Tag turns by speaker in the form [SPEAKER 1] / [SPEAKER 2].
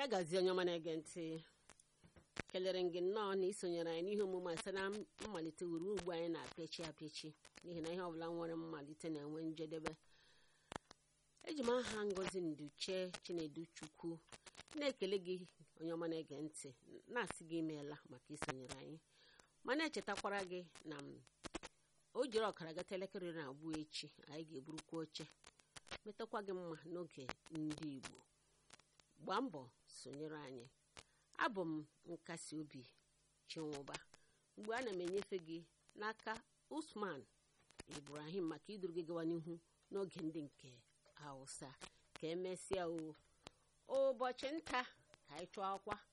[SPEAKER 1] ya gazie onye ọma na-ege ntị kelere m gị nnọọ na isonyere anyị n'ihe omume a site na mmalite wuru ugbu anyị na-apịachi apịachi n'ihi na ihe ọbụla nwere mmalite na-enwe njedebe eji m aha ngozi nduche chinedu chukwu na-ekele gị onye ọma na-ege ntị na-asị gị imeela maka isonyere anyị ma na-echetakwara gị na o jiri ọkara gata elekere na abụọ echi anyị ga-eburukwa oche metakwa gị mma n'oge ndị igbo gbaa mbọ sonyere anyị abụ m nkasi obi chinwụba mgbe ana m enyefe gị n'aka usman ibrahim maka iduru gị gawa n'ihu n'oge ndị nke hausa ka emesịa o ụbọchị nta ka anyị chụọ akwa